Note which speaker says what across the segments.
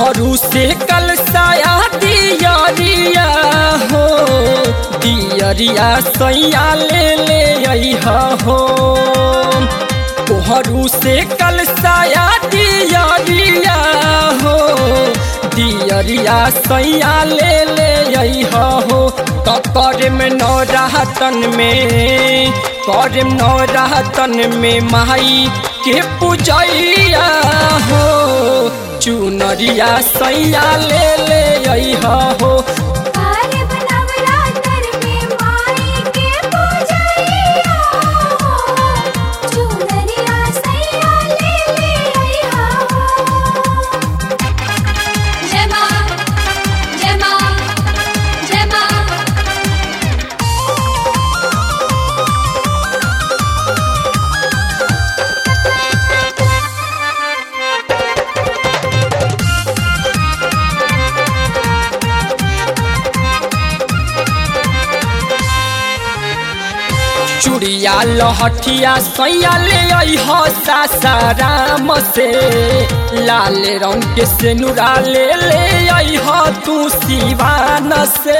Speaker 1: तोहरू से कल साया दियरिया हो दियरिया सैया ले ले अइहा हो तोहरू से कल साया दियरिया हो दियरिया सैया ले ले अइहा हो तो कर में नौ राहतन में कर नौ राहतन में माई के पूजैया हो चुनरिया सैया ले ले अइहा हो
Speaker 2: कार्य नवरात्र में माई के पूजैया हो चुनरिया सैया ले ले अइहा हो जय मां जय मां जय मां
Speaker 1: चुड़िया लहठिया सैया ले अइह सासाराम से लाल रंग के सेनुरा ले ले अइह तू सिवान से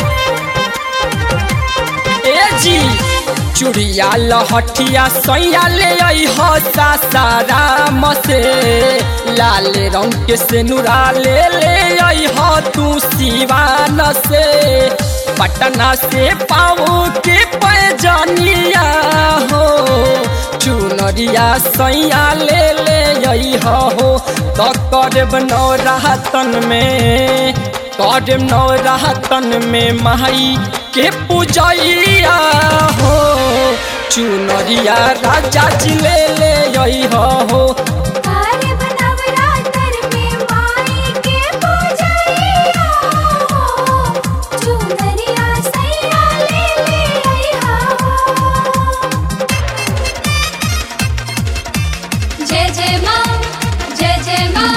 Speaker 1: ए जी चुड़िया लहठिया सैया ले अइह सासाराम से लाल रंग के सेनुरा ले ले अइह तू सिवान से पटना से पाओ के पैजनिया हो चुनरिया सैया ले ले अइह हो तो करब नौ राहतन में करब नौ राहतन में माई के पूजैया हो चुनरिया राजा जी ले ले अइह हो
Speaker 2: कार्य नवरात्र में माई के पूजैया हो चुनरिया सैया ले ले अइहा हो जय जय मां जय जय मां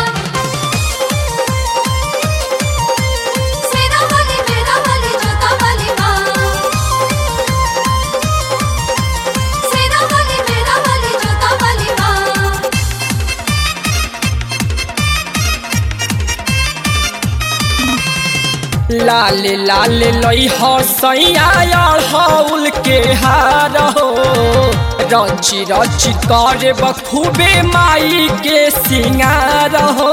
Speaker 2: सेना वाली मेरा वाली जोता वाली मां सेना वाली मेरा वाली जोता वाली मां
Speaker 1: लाल लाल लई हो सैया हौल के हार हो रची रची करे बखूबे माई के सिंगार हो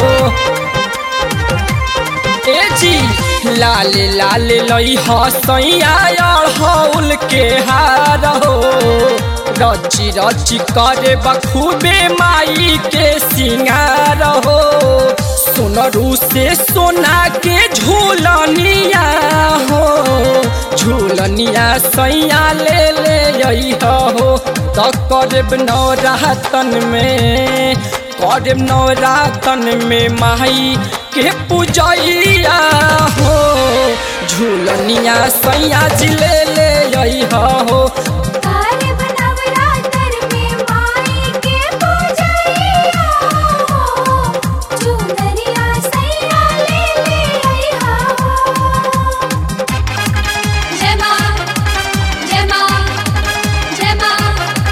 Speaker 1: ए जी लाल लाल लई हो सैया हौल के हार हो रची रची करे बखूबे माई के सिंगार हो सोनरू से सोना के झूलनिया हो झूलनिया सैया ले ले अइह हो तो करब नौ रातन में करब नौ रातन में माई के पूजैया हो झूलनिया सैया जी ले ले अइह हो
Speaker 2: कार्य नवरात्र में माई के पूजैया हो चुनरिया सैया ले ले अइहा हो जय मां जय मां जय मां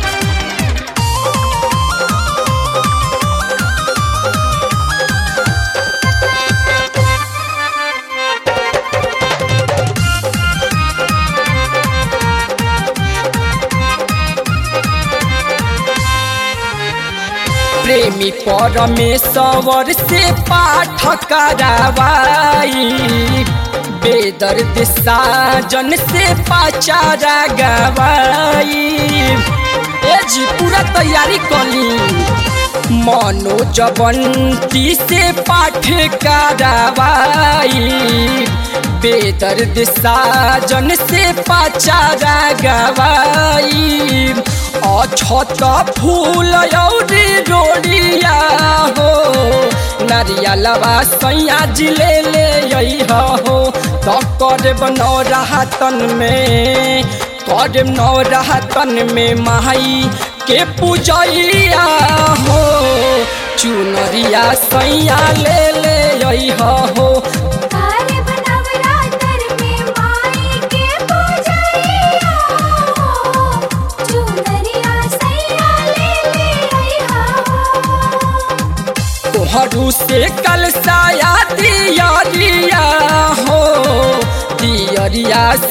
Speaker 1: प्रेमी परमेश्वर से पाठ करावाई बेदर्द साजन से पाचारा गवाई ए जी पूरा तैयारी कली मनोज बंटी से पाठ करावाई बेदर्द साजन से पाचारा गवाई अछत फूल औरी रोड़िया हो नारियलवा सैया जी ले ले अइह हो तो करब नौ राहतन में करब नौ राहतन में माई के पूजैया हो चुनरिया सैया ले ले अइह हो
Speaker 2: कार्य नवरात्र में माई के पूजैया हो चुनरिया सैया ले ले अइहा हो
Speaker 1: तोहरू से कल साया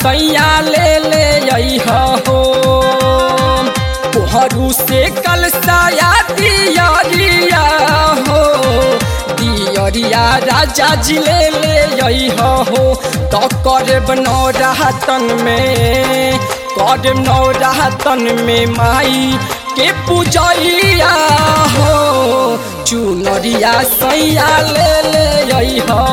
Speaker 1: सैया ले ले अइह हो तोहरू से कल साया दियरिया हो दियरिया राजा जी ले ले अइह हो तो करब नौरातन में करब नौरातन में माई के पूजैया हो चुनरिया सैया ले ले अइह